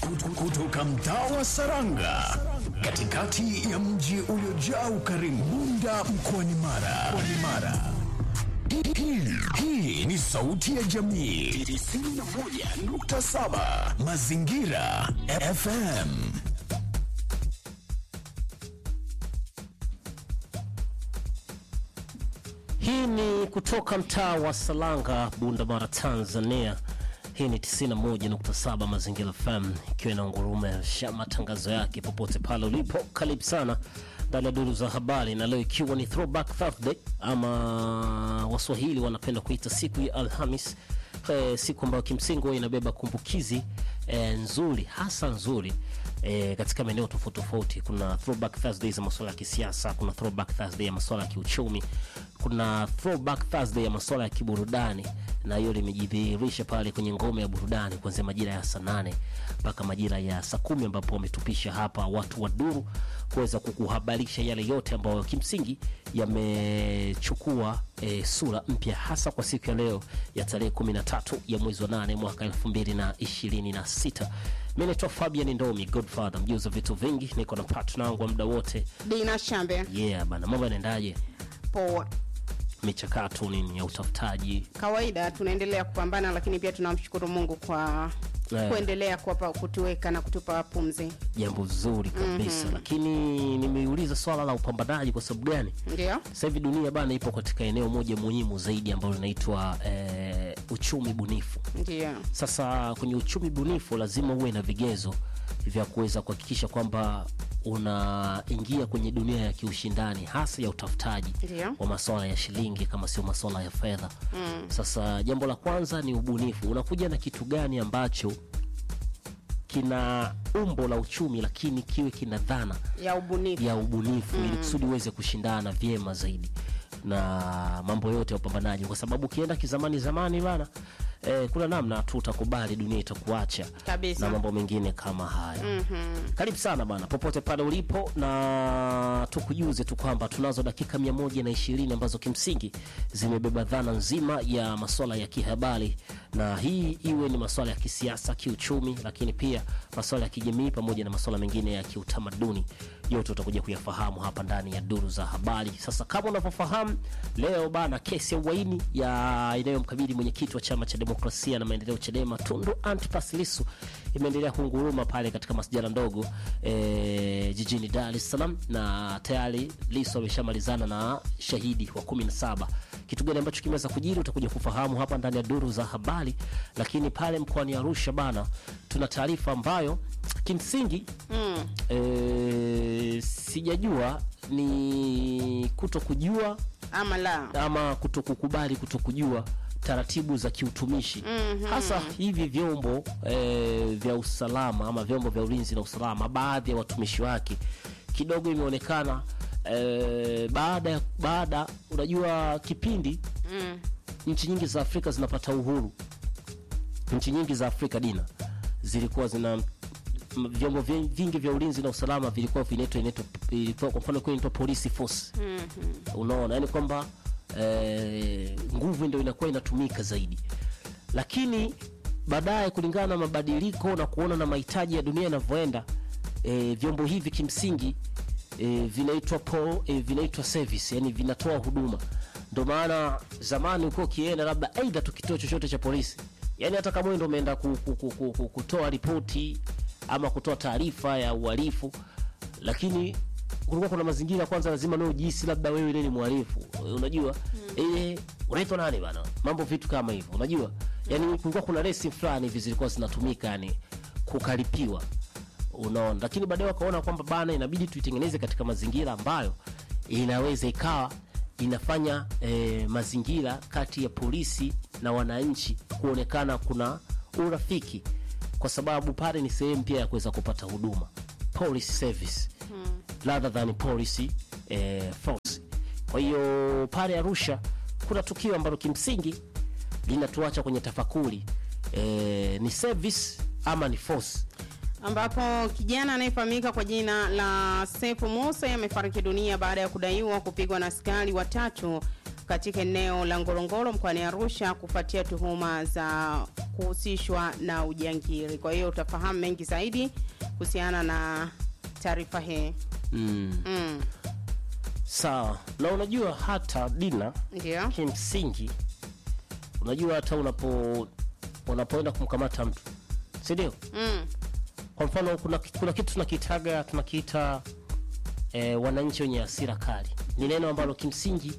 Kut- kutoka mtaa wa Saranga katikati ya mji uliojaa ukarimu Bunda mkoani Mara. Mkoani Mara. Hii- hii- Hii ni sauti ya jamii 91.7 Mazingira FM. Hii ni kutoka mtaa wa Salanga, Bunda Mara, Tanzania. Hii ni 91.7 Mazingira FM ikiwa inaungurumisha matangazo yake popote pale ulipo. Karibu sana ndani ya duru za habari, na leo ikiwa ni throwback Thursday ama Waswahili wanapenda kuita siku ya Alhamis, eh, siku ambayo kimsingi huwa inabeba kumbukizi eh, nzuri hasa nzuri eh, katika maeneo tofauti tofauti. Kuna throwback Thursday za masuala ya kisiasa, kuna throwback Thursday ya masuala ya kiuchumi, kuna throwback Thursday ya masuala ya kiburudani, na hiyo limejidhihirisha pale kwenye ngome ya burudani kuanzia majira ya saa nane mpaka majira ya saa kumi ambapo wametupisha hapa watu wa duru kuweza kukuhabarisha yale yote ambayo kimsingi yamechukua e, sura mpya hasa kwa siku ya leo ya tarehe 13 ya mwezi wa 8 mwaka 2026. Mimi naitwa Fabian Ndomi, Godfather, mjuzi wa vitu vingi, niko na partner wangu wa muda wote. Dina Shambe. Yeah bana, mambo yanaendaje? Poa. Michakato nini ya utafutaji? Kawaida tunaendelea kupambana, lakini pia tunamshukuru Mungu kwa Eh. kuendelea kuwapa kutuweka na kutupa pumzi. Jambo zuri kabisa, lakini nimeuliza swala la upambanaji kwa sababu gani? Ndio Sasa hivi dunia bana ipo katika eneo moja muhimu zaidi ambalo linaitwa eh, uchumi bunifu. ndio Sasa kwenye uchumi bunifu lazima uwe na vigezo vya kuweza kuhakikisha kwamba unaingia kwenye dunia ya kiushindani hasa ya utafutaji Ndio. wa masuala ya shilingi kama sio masuala ya fedha. Sasa jambo la kwanza ni ubunifu. Unakuja na kitu gani ambacho kina umbo la uchumi lakini kiwe kina dhana ya ubunifu. ya ubunifu ili kusudi uweze kushindana vyema zaidi na mambo yote ya upambanaji, kwa sababu ukienda kizamani zamani bana eh, kuna namna tu utakubali dunia itakuacha Kabisa. na mambo mengine kama haya. Karibu sana bana, popote pale ulipo, na tukujuze tu kwamba tunazo dakika mia moja na ishirini ambazo kimsingi zimebeba dhana nzima ya masuala ya kihabari, na hii iwe ni masuala ya kisiasa, kiuchumi, lakini pia masuala ya kijamii pamoja na masuala mengine ya kiutamaduni. Yote utakuja kuyafahamu hapa ndani ya duru za habari. Sasa kama unavyofahamu, leo bana, kesi ya uhaini ya inayomkabili mwenyekiti wa chama cha demokrasia na maendeleo CHADEMA Tundu Antipas Lissu imeendelea kunguruma pale katika masjala ndogo e, jijini Dar es Salaam, na tayari Lissu ameshamalizana na shahidi wa 17. Kitu gani ambacho kimeweza kujiri utakuja kufahamu hapa ndani ya duru za habari, lakini pale mkoani Arusha bana, tuna taarifa ambayo kimsingi Mm. e, sijajua ni kuto kujua Ama la. ama kutokukubali kutokujua taratibu za kiutumishi hasa hivi vyombo e, vya usalama ama vyombo vya ulinzi na usalama, baadhi ya watumishi wake kidogo imeonekana e, baada ya baada, unajua kipindi Mm. nchi nyingi za Afrika zinapata uhuru, nchi nyingi za Afrika dina zilikuwa zina m- vyombo vi- vingi vya ulinzi na usalama vilikuwa vinaitwa inaitwa ilikuwa kwa mfano inaitwa police force unaona yani kwamba eh, nguvu ndio inakuwa inatumika zaidi lakini baadaye kulingana na mabadiliko na kuona na mahitaji ya dunia yanavyoenda eh, vyombo hivi kimsingi eh, vinaitwa po, eh, vinaitwa service yani vinatoa huduma ndio maana zamani ulikuwa ukienda labda aidha tu kituo chochote cha polisi yani hata kama wewe ndio umeenda ku, ku, ku, ku, ku, kutoa ripoti ama kutoa taarifa ya uhalifu lakini kulikuwa kuna mazingira kwanza lazima nawe ujihisi labda wewe ni mhalifu unajua eh, unaitwa nani bana mambo vitu kama hivyo unajua yani kulikuwa kuna resi fulani hivi zilikuwa zinatumika yani kukaripiwa unaona lakini baadaye wakaona kwamba bana inabidi tuitengeneze katika mazingira ambayo inaweza ikawa inafanya eh, mazingira kati ya polisi na wananchi kuonekana kuna urafiki kwa sababu pale ni sehemu pia ya kuweza kupata huduma police service rather than policy eh, force kwa hiyo pale arusha kuna tukio ambalo kimsingi linatuacha kwenye tafakuri eh, ni service ama ni force ambapo kijana anayefahamika kwa jina la Sefu Musa amefariki dunia baada ya kudaiwa kupigwa na askari watatu katika eneo la Ngorongoro mkoani Arusha kufuatia tuhuma za kuhusishwa na ujangili. Kwa hiyo utafahamu mengi zaidi kuhusiana na taarifa hii. mm. Mm, sawa na unajua hata dina ndio. kimsingi unajua hata unapo unapoenda kumkamata mtu si ndio Mm, kwa mfano kuna, kuna kitu tunakitaga tunakiita eh, wananchi wenye hasira kali ni neno ambalo kimsingi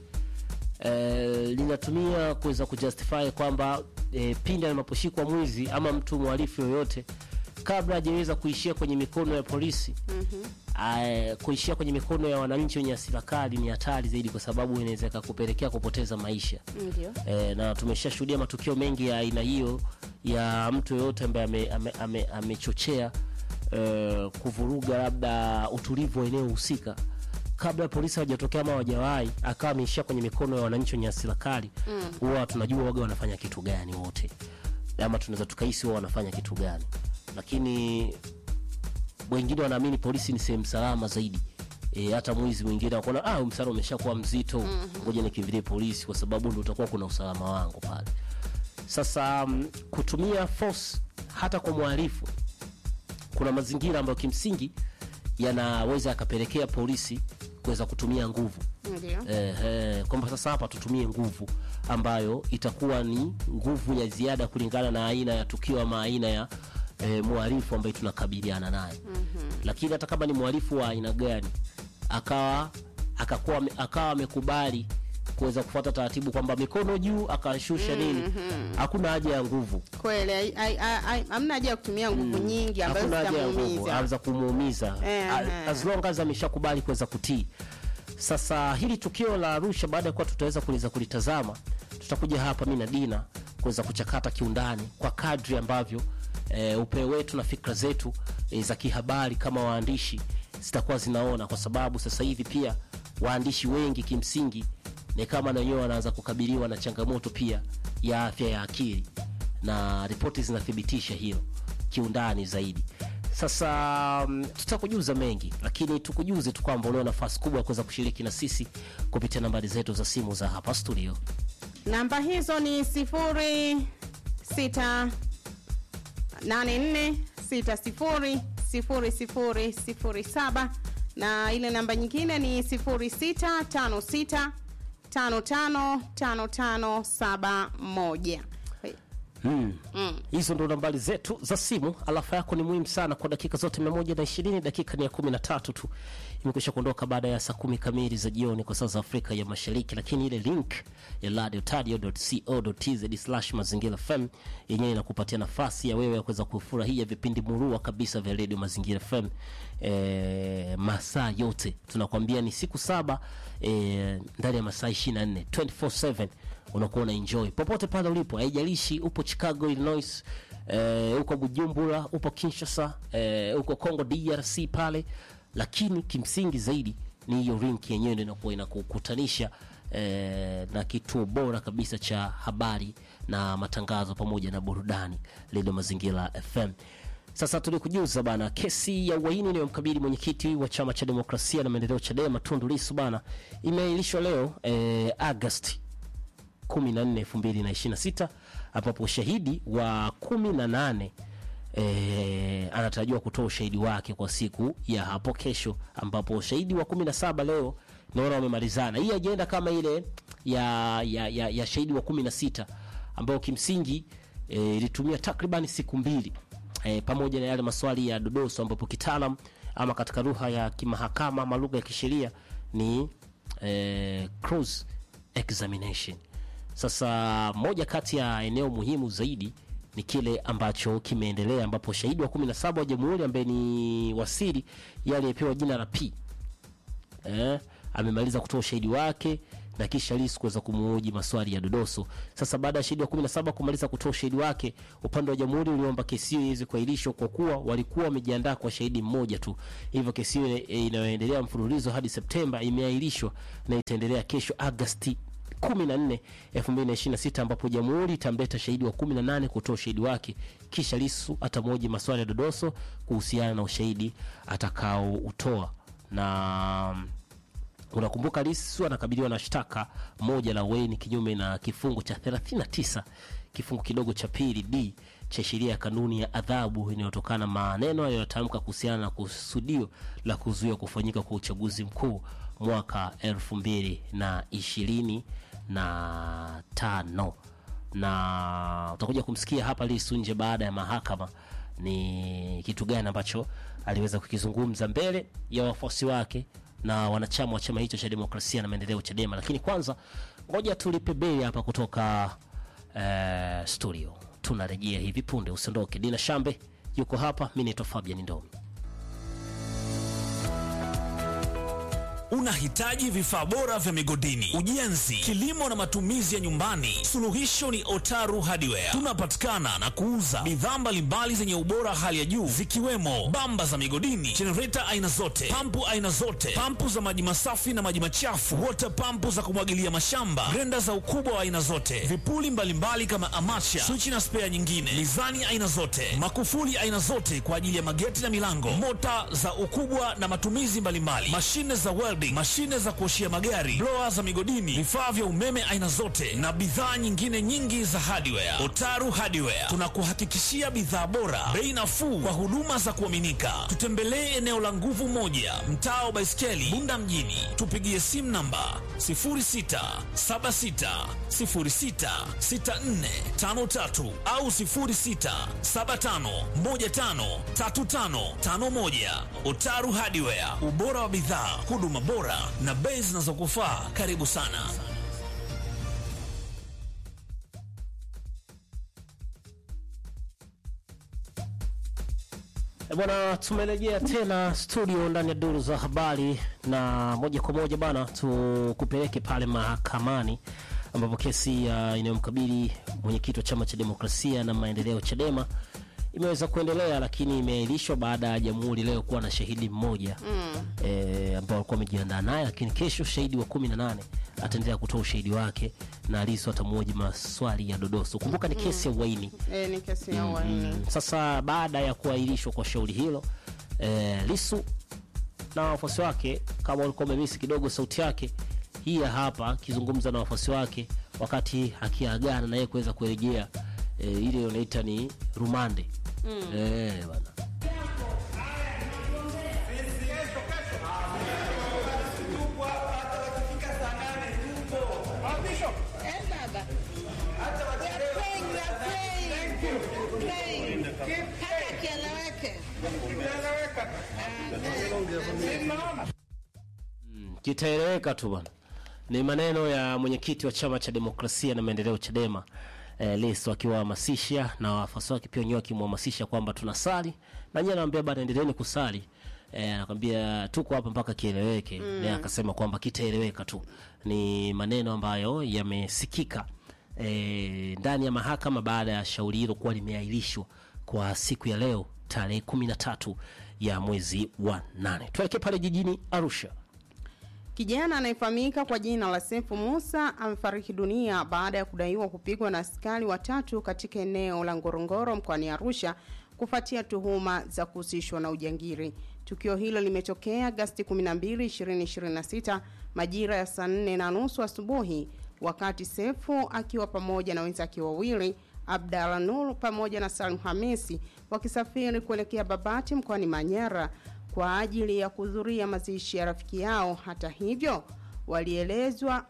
eh, linatumia kuweza kujustify kwamba eh, pindi anaposhikwa mwizi ama mtu mhalifu yoyote kabla hajaweza kuishia kwenye mikono ya polisi mm-hmm. kuishia kwenye mikono ya wananchi wenye hasira kali ni hatari zaidi kwa sababu inaweza ikakupelekea kupoteza maisha ndio. e, na tumeshashuhudia matukio mengi ya aina hiyo ya mtu yoyote ambaye amechochea ame, ame, amechochea, eh, kuvuruga labda utulivu wa eneo husika kabla ya polisi hawajatokea ama hawajawahi akawa ameishia kwenye mikono ya wananchi wenye hasira kali huwa tunajua waga wanafanya kitu gani wote ama tunaweza tukahisi wao wanafanya kitu gani lakini wengine wanaamini polisi ni sehemu salama zaidi e, hata mwizi mwingine akuona ah, msara umeshakuwa mzito ngoja nikimbilie polisi kwa sababu ndo utakuwa kuna usalama wangu pale sasa um, kutumia force hata kwa mhalifu kuna mazingira ambayo kimsingi yanaweza yakapelekea polisi kuweza kutumia nguvu Ndio. Ehe, kwamba sasa hapa tutumie nguvu ambayo itakuwa ni nguvu ya ziada kulingana na aina ya tukio ama aina ya e, mhalifu ambaye tunakabiliana naye mm-hmm. lakini hata kama ni mhalifu wa aina gani akawa akakuwa ame- akawa amekubali kuweza kufuata taratibu kwamba mikono juu akashusha nini hakuna haja ya nguvu Kweli ai- ai- ai- ai- hamna haja ya kutumia nguvu nyingi ambazo hakuna haja ya nguvu zitamuumiza. aweza kumuumiza Eh, A- eh. as long as ameshakubali kuweza kutii sasa hili tukio la arusha baada ya kuwa tutaweza kuliza kulitazama tutakuja hapa mi na dina kuweza kuchakata kiundani kwa kadri ambavyo e, upeo wetu na fikra zetu e, za kihabari kama waandishi zitakuwa zinaona kwa sababu sasa hivi pia waandishi wengi kimsingi ni kama na wenyewe wanaanza kukabiliwa na changamoto pia ya afya ya akili na ripoti zinathibitisha hilo kiundani zaidi sasa mm, tutakujuza mengi lakini tukujuze tu kwamba unao nafasi kubwa ya kuweza kushiriki na sisi kupitia nambari zetu za simu za hapa studio Namba hizo ni sifuri sita nane nne sita sifuri sifuri sifuri sifuri saba na ile namba nyingine ni sifuri sita tano sita tano tano tano tano saba moja. hmm. Mm. hizo ndo nambari zetu za simu alafa yako ni muhimu sana kwa dakika zote 120 dakika ni ya 13 tu imekwisha kuondoka baada ya saa kumi kamili za jioni kwa saa za afrika ya mashariki lakini ile link ya radiotadio.co.tz slash mazingira fm yenyewe inakupatia nafasi ya wewe ya kuweza kufurahia vipindi murua kabisa vya redio mazingira fm e, masaa yote tunakwambia ni siku saba e, ndani ya masaa 24 24/7 unakuwa una enjoy popote pale ulipo haijalishi upo chicago illinois eh, uko bujumbura upo kinshasa eh, uko congo drc pale lakini kimsingi zaidi ni hiyo rink yenyewe ndio inakuwa inakukutanisha eh, na kituo bora kabisa cha habari na matangazo pamoja na burudani lilo mazingira fm sasa tulikujuza bana kesi ya uhaini inayomkabili mwenyekiti wa chama cha demokrasia na maendeleo chadema tundu lisu bana imeahirishwa leo eh, agasti 14 2026 ambapo shahidi wa 18 E, anatarajiwa kutoa ushahidi wake kwa siku ya hapo kesho ambapo shahidi wa 17 leo naona wamemalizana hii ajenda kama ile ya, ya, ya, ya shahidi wa 16 ambayo kimsingi eh, ilitumia takriban siku mbili e, pamoja na yale maswali ya dodoso ambapo kitaalam ama katika lugha ya kimahakama ama lugha ya kisheria ni e, cross examination sasa moja kati ya eneo muhimu zaidi ni kile ambacho kimeendelea ambapo shahidi wa 17 wa jamhuri ambaye ni wasiri yeye aliyepewa jina la p eh, amemaliza kutoa ushahidi wake na kisha Lissu kuweza kumuhoji maswali ya dodoso. Sasa baada ya shahidi wa 17 kumaliza kutoa ushahidi wake, upande wa jamhuri uliomba kesi hiyo iweze kuahirishwa kwa kuwa walikuwa wamejiandaa kwa shahidi mmoja tu. Hivyo kesi hiyo eh, inayoendelea mfululizo hadi Septemba imeahirishwa na itaendelea kesho Agosti 14 2026 ambapo jamhuri itamleta shahidi wa 18 kutoa ushahidi wake kisha Lissu atamhoji maswali ya dodoso kuhusiana na ushahidi atakaoutoa na Unakumbuka Lissu anakabiliwa na shtaka moja la uhaini kinyume na kifungu cha 39 kifungu kidogo cha pili d cha sheria ya kanuni ya adhabu inayotokana maneno aliyotamka kuhusiana na kusudio la kuzuia kufanyika kwa uchaguzi mkuu mwaka elfu mbili na ishirini na tano na utakuja kumsikia hapa Lissu nje baada ya mahakama ni kitu gani ambacho aliweza kukizungumza mbele ya wafuasi wake na wanachama wa chama hicho cha demokrasia na maendeleo Chadema. Lakini kwanza ngoja tulipe bei hapa kutoka eh, studio. Tunarejea hivi punde, usiondoke. Dina Shambe yuko hapa, mi naitwa Fabian Ndomi. Unahitaji vifaa bora vya migodini, ujenzi, kilimo na matumizi ya nyumbani? Suluhisho ni Otaru Hardware. Tunapatikana na kuuza bidhaa mbalimbali zenye ubora hali ya juu zikiwemo bamba za migodini, jenereta aina zote, pampu aina zote, pampu za maji masafi na maji machafu, water pampu za kumwagilia mashamba, grenda za ukubwa wa aina zote, vipuli mbalimbali kama amacha, swichi na spea nyingine, mizani aina zote, makufuli aina zote kwa ajili ya mageti na milango, mota za ukubwa na matumizi mbalimbali, mashine za welding, mashine za kuoshia magari, blower za migodini, vifaa vya umeme aina zote na bidhaa nyingine nyingi za hardware. Otaru Hardware tunakuhakikishia bidhaa bora, bei nafuu kwa huduma za kuaminika. Tutembelee eneo la Nguvu Moja, mtaa wa Baiskeli, Bunda mjini. Tupigie simu namba 0676066453 au 0675153551. Otaru Hardware, ubora wa bidhaa, huduma bora na bei zinazokufaa. Karibu sana. E Bwana, tumerejea tena studio ndani ya duru za habari, na moja kwa moja bana, tukupeleke pale mahakamani ambapo kesi ya inayomkabili mwenyekiti wa chama cha demokrasia na maendeleo Chadema imeweza kuendelea, lakini imeahirishwa baada ya jamhuri leo kuwa na shahidi mmoja mm. e, ambao walikuwa wamejiandaa naye, lakini kesho shahidi wa kumi na nane ataendelea kutoa ushahidi wake na Lissu atamwoji maswali ya dodoso. Kumbuka ni kesi ya uhaini. Eh, ni kesi ya uhaini. Mm, Sasa baada ya kuahirishwa kwa shauri hilo eh, Lissu na wafuasi wake, kama walikuwa wamemisi kidogo sauti yake, hii ya hapa akizungumza na wafuasi wake wakati akiagana na yeye kuweza kurejea eh, ile unaita ni rumande eh, bana Eh, baba. We are praying, we are praying. Praying. Hata kieleweke. kitaeleweka tu bwana. Ni maneno ya mwenyekiti wa chama cha demokrasia na maendeleo Chadema eh, Lissu akiwahamasisha na wafuasi wake pia wenyewe wakimhamasisha kwamba tunasali na nyie anawaambia bana, endeleeni kusali eh, anakwambia tuko hapa mpaka kieleweke. Mm. Naye akasema kwamba kitaeleweka tu. Ni maneno ambayo yamesikika eh, ndani ya mahakama baada ya shauri hilo kuwa limeahirishwa kwa siku ya leo tarehe kumi na tatu ya mwezi wa nane. Tuelekee pale jijini Arusha. Kijana anayefahamika kwa jina la Sefu Musa amefariki dunia baada ya kudaiwa kupigwa na askari watatu katika eneo la Ngorongoro mkoani Arusha kufuatia tuhuma za kuhusishwa na ujangiri. Tukio hilo limetokea Agasti 12, 2026 majira ya saa 4 na nusu asubuhi wakati Sefu akiwa pamoja na wenzake wawili Abdalla Nur pamoja na Salim Hamisi wakisafiri kuelekea Babati mkoani Manyara kwa ajili ya kuhudhuria mazishi ya rafiki yao. Hata hivyo, walielezwa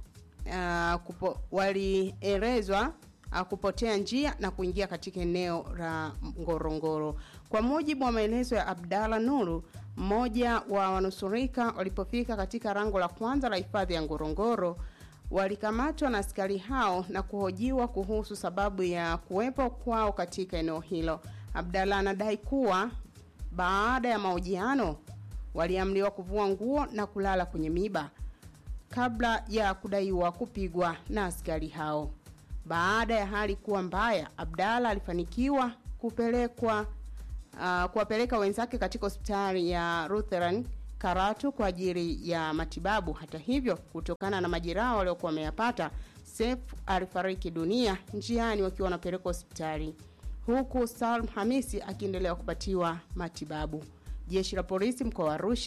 uh, kupo, walielezwa uh, kupotea njia na kuingia katika eneo la Ngorongoro. Kwa mujibu wa maelezo ya Abdalla Nuru, mmoja wa wanusurika walipofika katika rango la kwanza la hifadhi ya Ngorongoro walikamatwa na askari hao na kuhojiwa kuhusu sababu ya kuwepo kwao katika eneo hilo. Abdalla anadai kuwa baada ya mahojiano waliamriwa kuvua nguo na kulala kwenye miba kabla ya kudaiwa kupigwa na askari hao. Baada ya hali kuwa mbaya, Abdalla alifanikiwa kupelekwa uh, kuwapeleka wenzake katika hospitali ya Lutheran Karatu kwa ajili ya matibabu. Hata hivyo, kutokana na majeraha waliokuwa wameyapata, Seif alifariki dunia njiani wakiwa wanapelekwa hospitali, huku Salm Hamisi akiendelea kupatiwa matibabu. Jeshi la polisi mkoa wa Arusha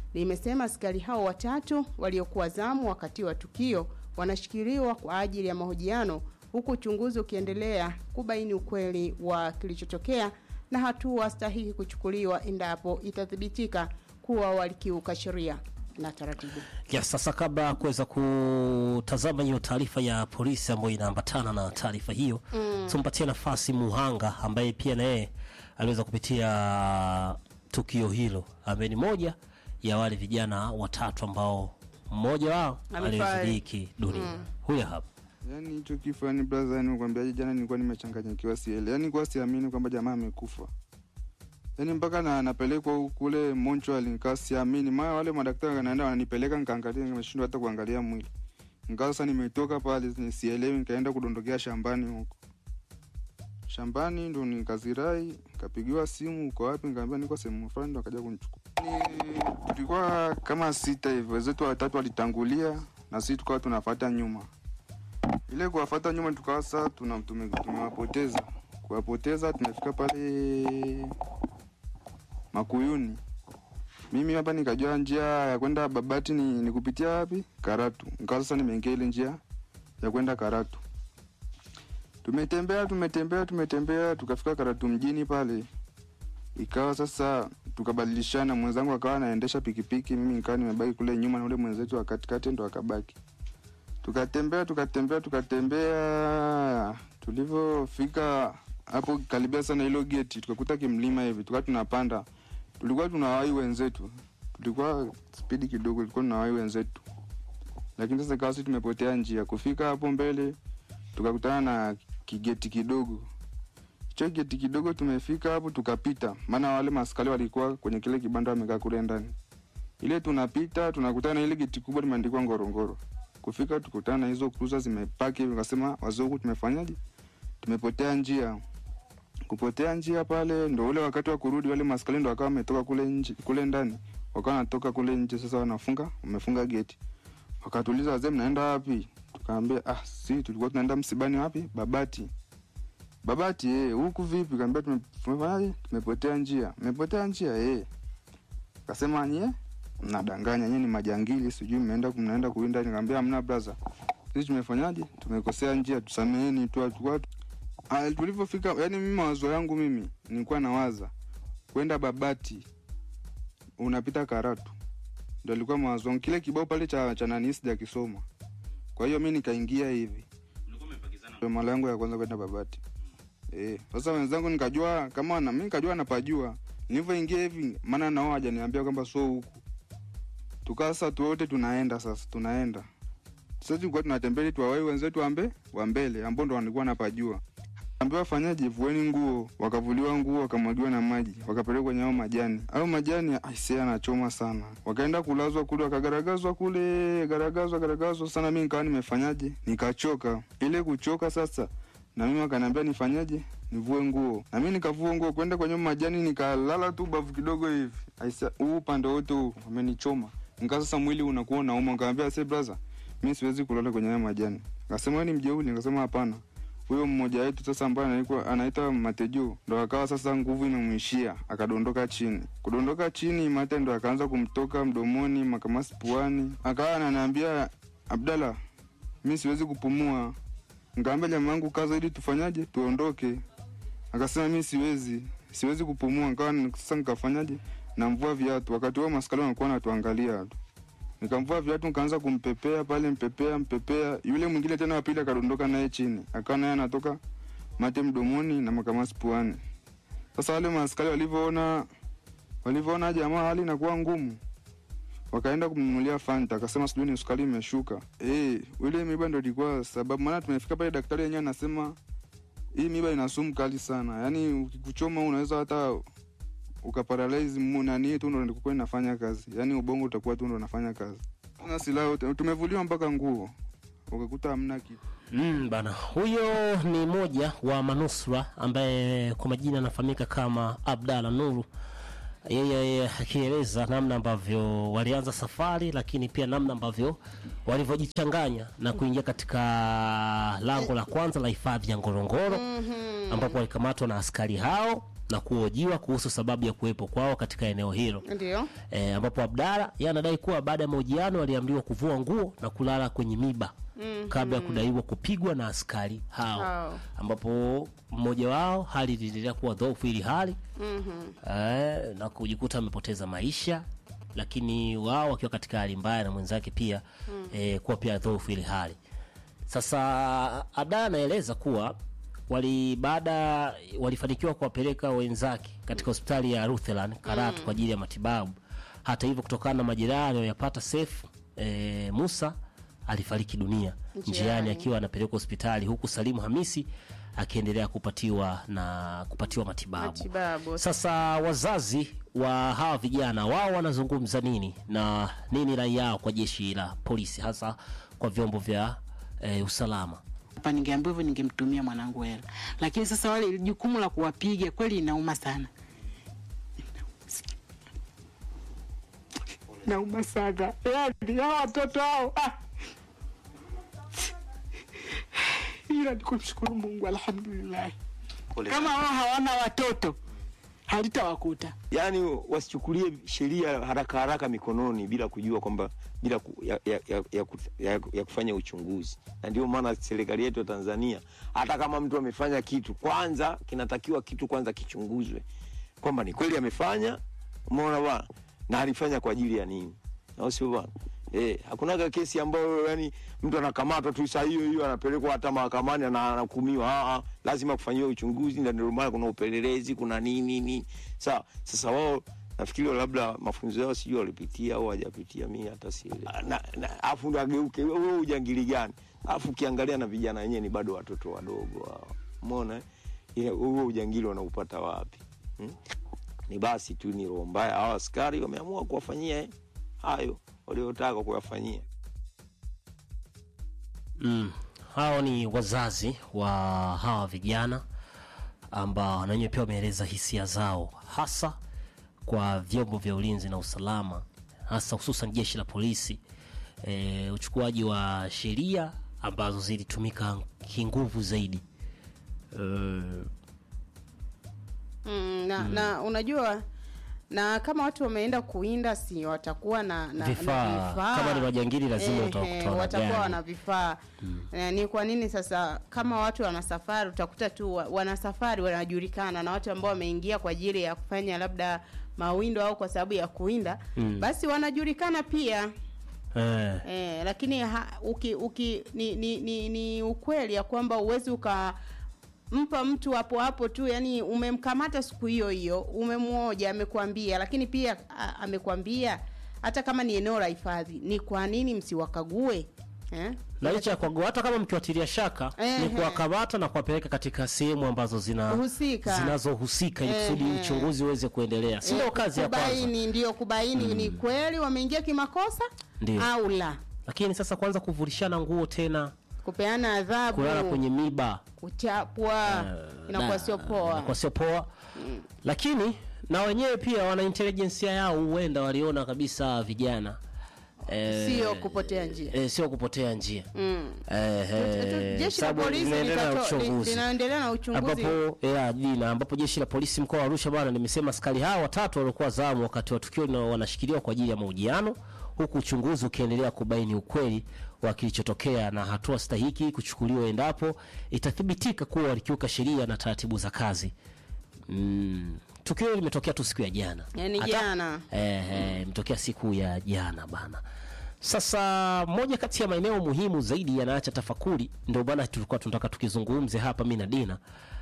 limesema askari hao watatu waliokuwa zamu wakati wa tukio wanashikiliwa kwa ajili ya mahojiano huku uchunguzi ukiendelea kubaini ukweli wa kilichotokea na hatua stahiki kuchukuliwa endapo itathibitika kuwa walikiuka sheria na taratibu. Yes, sasa kabla ya kuweza kutazama hiyo taarifa ya polisi ambayo inaambatana na taarifa hiyo mm. tumpatie nafasi Muhanga ambaye pia na yeye aliweza kupitia tukio hilo, ambaye ni moja ya wale vijana watatu ambao mmoja wao Amefariki. alifariki dunia. Huyo hapa Yaani hicho kifo yani brother, yani nikwambiaje, jana nilikuwa nimechanganyikiwa siele, yani nilikuwa siamini kwamba jamaa amekufa, yani mpaka na napelekwa huku kule Montreal, nikaa siamini, maana wale madaktari wanaenda wananipeleka, nikaangalia, nimeshindwa hata kuangalia mwili, nikaa sasa nimetoka pale ni- sielewi, nikaenda kudondokea shambani huko shambani, ndo nikazirai, nikapigiwa simu, uko wapi? Nikaambia niko sehemu fulani, ndo akaja kunichukua. Ni tulikuwa kama sita hivi, wenzetu watatu walitangulia na sisi tukawa tunafuata nyuma ile kuwafata nyuma tukawa sasa tuna tume- tumewapoteza kuwapoteza tumefika pale makuyuni mimi hapa nikajua njia ya kwenda babati ni, ni kupitia wapi karatu nikawa sasa nimeingia ile njia ya kwenda karatu tumetembea tumetembea tumetembea tukafika karatu mjini pale ikawa sasa tukabadilishana mwenzangu akawa anaendesha pikipiki mimi nikawa nimebaki kule nyuma na ule mwenzetu wa katikati ndo akabaki tukatembea tukatembea tukatembea tulivyofika hapo karibia sana hilo geti tukakuta kimlima hivi tukawa tunapanda tulikuwa tunawai wenzetu tulikuwa spidi kidogo tulikuwa tunawai wenzetu lakini sasa ikawa sisi tumepotea njia kufika hapo mbele tukakutana na kigeti kidogo hicho geti kidogo tumefika hapo tukapita maana wale maskari walikuwa kwenye kile kibanda wamekaa kule ndani ile tunapita tunakutana na ile geti kubwa limeandikwa ngorongoro kufika tukutana na hizo cruiser zimepaki hivi, wakasema wazungu, tumefanyaje? Tumepotea njia. Kupotea njia pale ndo ule wakati wa kurudi, wale maskari ndo wakawa wametoka kule nje, kule ndani, wakawa wanatoka kule nje. Sasa wanafunga, wamefunga geti. Wakatuuliza, wazee, mnaenda wapi? Tukaambia ah, si tulikuwa tunaenda msibani. Wapi? Babati. Babati eh, huku vipi? Kaambia tume- tumefanyaje? Tumepotea njia. Mmepotea njia eh. Kasema nyie mnadanganya nyie ni majangili sijui mnaenda mnaenda kuinda nikamwambia hamna brother sisi tumefanyaje tumekosea njia tusameheni tu hatukuwa Ah, tulivyofika yani mimi mawazo yangu mimi nilikuwa nawaza kwenda babati unapita karatu ndo alikuwa mawazo yangu kile kibao pale cha cha nani sijakisoma kwa hiyo mi nikaingia hivi Ndio mara yangu ya kwanza kwenda babati eh sasa wenzangu nikajua kama na mimi nikajua napajua nilivyoingia hivi maana nao hajaniambia kwamba so huku tukaa sasa tu wote tunaenda sasa tunaenda sasa tulikuwa tunatembea ili tuwawai wenzetu ambe wa mbele ambao ndo walikuwa napajua ambiwa fanyaje vueni nguo wakavuliwa nguo wakamwagiwa na maji wakapelekwa kwenye hao majani au majani aisee anachoma sana wakaenda kulazwa kule wakagaragazwa kule garagazwa garagazwa sana mi nikawa nimefanyaje nikachoka ile kuchoka sasa na mimi wakaniambia nifanyaje nivue nguo na mi nikavua nguo kwenda kwenye majani nikalala tu bavu kidogo hivi aisa huu upande wote huu amenichoma nikaa sasa mwili unakuwa unauma nikaambia se braza mi siwezi kulala kwenye haya majani akasema "Wewe ni mjeuli nikasema hapana huyo mmoja wetu sasa ambaye anaitwa anaitwa Matejo ndo akawa sasa nguvu imemwishia akadondoka chini. Kudondoka chini, mate ndo akaanza kumtoka mdomoni, makamasi puani, akawa ananiambia Abdalla, mi siwezi kupumua. Nikaambia jamaa yangu kaza, ili tufanyaje, tuondoke. Akasema mi siwezi, siwezi kupumua. Nikawa ni- sasa nikafanyaje, namvua viatu. Wakati huo maskari wanakuwa natuangalia tu nikamvua viatu nikaanza kumpepea pale mpepea mpepea yule mwingine tena wa pili akadondoka naye chini akawa naye anatoka mate mdomoni na makamasi puani sasa wale maaskari walivyoona walivyoona jamaa hali inakuwa ngumu wakaenda kumnunulia fanta akasema sijui ni sukari imeshuka eh ile miba ndo ilikuwa sababu maana tumefika pale daktari yenyewe anasema hii miba ina sumu kali sana yaani ukikuchoma unaweza hata ukaparalyze mu- nani tu ndo ndikuwa inafanya kazi yaani ubongo utakuwa tu ndo unafanya kazi na silaha yote tumevuliwa mpaka nguo ukakuta hamna kitu Mm, bana huyo ni moja wa manusura ambaye kwa majina anafahamika kama Abdalla Nuru. Yeye akieleza namna ambavyo walianza safari, lakini pia namna ambavyo walivyojichanganya na kuingia katika lango la kwanza la hifadhi ya Ngorongoro ambapo walikamatwa na askari hao na kuhojiwa kuhusu sababu ya kuwepo kwao katika eneo hilo ndio e, ambapo Abdalla yeye anadai kuwa baada ya mahojiano aliamriwa kuvua nguo na kulala kwenye miba kabla ya kudaiwa kupigwa na askari hao Hao. ambapo mmoja wao hali iliendelea kuwa dhoofu ili hali eh, na kujikuta amepoteza maisha lakini wao wakiwa katika hali mbaya na mwenzake pia eh, kuwa pia dhoofu ili hali sasa Ada anaeleza kuwa wali baada walifanikiwa kuwapeleka wenzake katika hospitali ya Rutherland Karatu kwa ajili ya matibabu. Hata hivyo, kutokana na majeraha aliyoyapata Seif e, Musa alifariki dunia Njiani. njiani akiwa anapelekwa hospitali, huku Salimu Hamisi akiendelea kupatiwa na kupatiwa matibabu. Matibabu. Sasa wazazi wa hawa vijana wao wanazungumza nini na nini rai yao kwa jeshi la polisi, hasa kwa vyombo vya e, usalama? hapa ningeambiwa hivyo ningemtumia mwanangu hela, lakini sasa wale jukumu la kuwapiga kweli inauma sana, nauma sana yani hao watoto hao ah. ila ni kumshukuru Mungu, alhamdulillah. Kama wao hawana watoto halitawakuta. yaani wasichukulie sheria haraka haraka mikononi bila kujua kwamba bila ku, ya, ya, ya, ya, ku- ya, ya kufanya uchunguzi na ndio maana serikali yetu ya tanzania hata kama mtu amefanya kitu kwanza kinatakiwa kitu kwanza kichunguzwe kwamba ni kweli amefanya umeona bwana na alifanya kwa ajili ya nini au sio bwana Eh, hakunaga kesi ambayo yani mtu anakamatwa tu saa hiyo hiyo anapelekwa hata mahakamani na anahukumiwa. Ah, ah, lazima kufanyiwa uchunguzi, na ndio maana kuna upelelezi, kuna nini nini. Sawa. Sasa wao nafikiri labda mafunzo yao sijui walipitia au hawajapitia, mimi hata sielewi. Ah, na- na- Afu ndo ageuke wewe ujangili gani? Afu ukiangalia na vijana wenyewe ni bado watoto wadogo hao. Umeona? eh? Ile huo ujangili wanaupata wapi? Hmm? ni basi tu ni roho mbaya. Hawa askari wameamua kuwafanyia eh, hayo waliotaka kuyafanyia. Mm. Hao ni wazazi wa hawa vijana ambao na wenyewe pia wameeleza hisia zao hasa kwa vyombo vya ulinzi na usalama hasa hususan jeshi la polisi e, uchukuaji wa sheria ambazo zilitumika kinguvu zaidi e, mm, na, na unajua na kama watu wameenda kuinda si watakuwa na, na, na Vifaa. Kama ni majangili lazima Ehe, utakuta wana watakuwa gari. wana vifaa Eh, ni kwa nini sasa kama watu wana safari utakuta tu wa- wana safari wanajulikana na watu ambao wameingia kwa ajili ya kufanya labda mawindo au kwa sababu ya kuinda basi wanajulikana pia e, Eh, lakini ha, uki, uki, ni, ni, ni, ni ukweli ya kwamba uwezi ukampa mtu hapo hapo tu, yani umemkamata siku hiyo hiyo, umemwoja, amekwambia, lakini pia a, amekwambia hata kama ni eneo la hifadhi, ni kwa nini msiwakague eh? na licha ya kuwagua hata kama mkiwatilia shaka Ehe. ni kuwakamata na kuwapeleka katika sehemu ambazo zina Husika. zinazohusika ili kusudi Ehe. uchunguzi uweze kuendelea, si ndio Eh, kazi ya kwanza? kubaini, ndio kubaini ni kweli wameingia kimakosa Ndio. au la, Lakini sasa kwanza kuvulishana nguo tena, kupeana adhabu, kulala kwenye miba kuchapwa, inakuwa da, sio poa. inakuwa sio poa. Lakini na wenyewe pia wana intelijensia yao, huenda waliona kabisa vijana eh, Sio kupotea njia. eh, sio kupotea njia Mm. eh, eh, jeshi la sababu polisi linaendelea na litato- li- uchunguzi. linaendelea na uchunguzi ambapo ya jina ambapo jeshi la polisi mkoa wa Arusha bwana limesema askari hao watatu waliokuwa zamu wakati wa tukio na wanashikiliwa kwa ajili ya mahojiano huku uchunguzi ukiendelea kubaini ukweli wa kilichotokea na hatua stahiki kuchukuliwa endapo itathibitika kuwa walikiuka sheria na taratibu za kazi. Mm. Tukio hilo limetokea tu siku ya jana. Yani Hata- jana. Eh, eh, imetokea siku ya jana bana. Sasa moja kati ya maeneo muhimu zaidi yanaacha tafakuri, ndio bana tulikuwa tunataka tukizungumze hapa mimi na Dina,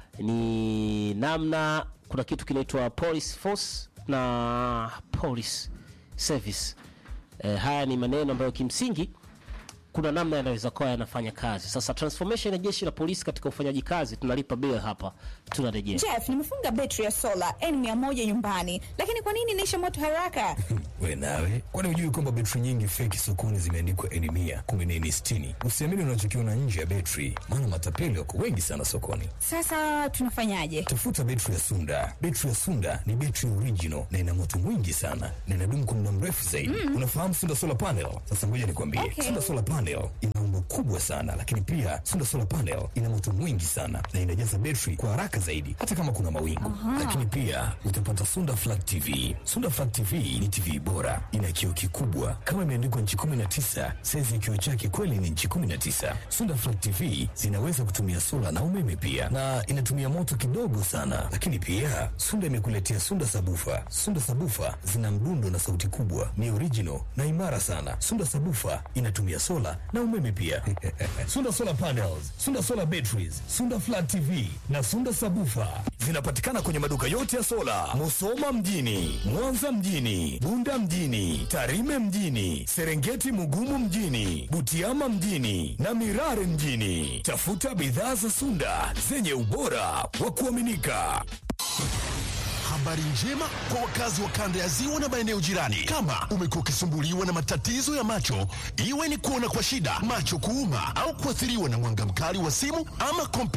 ni namna kuna kitu kinaitwa police force na police service. Eh, haya ni maneno ambayo kimsingi kuna namna yanaweza kuwa yanafanya kazi. Sasa transformation ya jeshi la polisi katika ufanyaji kazi, tunalipa bill hapa, tunarejea. Jeff, nimefunga betri ya sola N100 nyumbani, lakini kwa nini inaisha moto haraka? We nawe, kwani hujui kwamba betri nyingi feki sokoni zimeandikwa eni mia kumi na eni sitini? Usiamini unachokiona nje ya betri, maana matapeli wako wengi sana sokoni. Sasa tunafanyaje? Tafuta betri ya Sunda. Betri ya Sunda ni betri original na ina moto mwingi sana na inadumu kwa muda mrefu zaidi. Unafahamu Sunda solar panel? Sasa ngoja nikwambie, Okay. Sunda solar panel ina umbo kubwa sana, lakini pia Sunda solar panel ina moto mwingi sana na inajaza betri kwa haraka zaidi, hata kama kuna mawingu. Lakini pia utapata Sunda flat TV. Sunda flat TV ni TV bora, ina kioo kikubwa kama imeandikwa nchi 19. Saizi ya kioo chake kweli ni nchi 19. Sunda flat TV zinaweza kutumia sola na umeme pia, na inatumia moto kidogo sana. Lakini pia Sunda imekuletea Sunda sabufa. Sunda sabufa zina mdundo na sauti kubwa, ni original na imara sana. Sunda sabufa inatumia sola na umeme pia. Sunda solar panels, Sunda solar batteries, Sunda flat TV na Sunda sabufa zinapatikana kwenye maduka yote ya sola, Musoma mjini, Mwanza mjini, Bunda mjini, Tarime mjini, Serengeti Mugumu mjini, Butiama mjini na Mirare mjini. Tafuta bidhaa za Sunda zenye ubora wa kuaminika. Habari njema kwa wakazi wa kanda ya ziwa na maeneo jirani. Kama umekuwa ukisumbuliwa na matatizo ya macho, iwe ni kuona kwa shida, macho kuuma, au kuathiriwa na mwanga mkali wa simu ama kompyuta